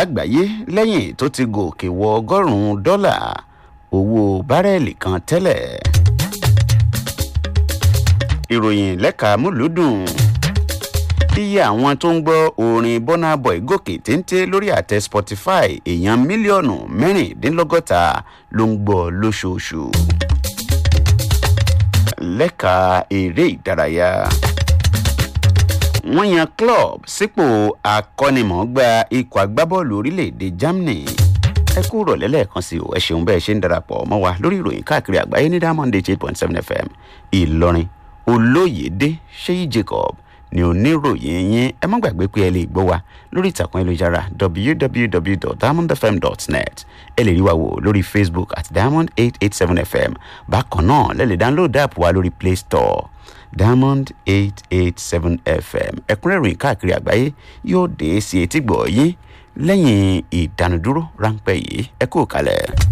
lágbàáyé lẹ́yìn tó ti gòkè wọ ọgọ́rùn-ún dọ́là owó bárẹ́ẹ̀lì kan tẹ́lẹ̀. ìròyìn lẹ́ka múlùúdùn iye àwọn tó ń gbọ́ orin burna boy gòkè téńté lórí àtẹ spotify èèyàn mílíọ̀nù mẹ́rìndínlọ́gọ́ta ló ń gbọ́ lóṣooṣù. lẹ́ka eré ìdárayá wọ́n yan club sípò akọ́nimọ̀ọ́gbá ikọ̀ agbábọ́ọ̀lù orílẹ̀-èdè germany ẹ kú rọ̀lẹ́ lẹ́ẹ̀kan sí o ẹ ṣeun bẹ́ẹ̀ ṣe ń darapọ̀ mọ́ wa lórí ìròyìn káàkiri àgbáyé ní diamond eight point seven fm ìlọrin olóyèdè ṣéyí jacob ni oníròyìn yín ẹ má gbàgbé pé ẹ lè gbọ́ wa lórí ìtàkùn ayélujára www.diamondfm.net ẹ lè rí wa wò lórí facebook at diamond eight eight seven fm bákan náà lẹ lè download app wa lórí play store diamond eight eight seven fm ẹ̀kúnrẹ́rẹ́ ìròyìn káàkiri àgbáyé yóò dé sí etí gbọ̀ yín lẹ́yìn ìdánudúró ráńpẹ́ yìí ẹ kú kalẹ̀.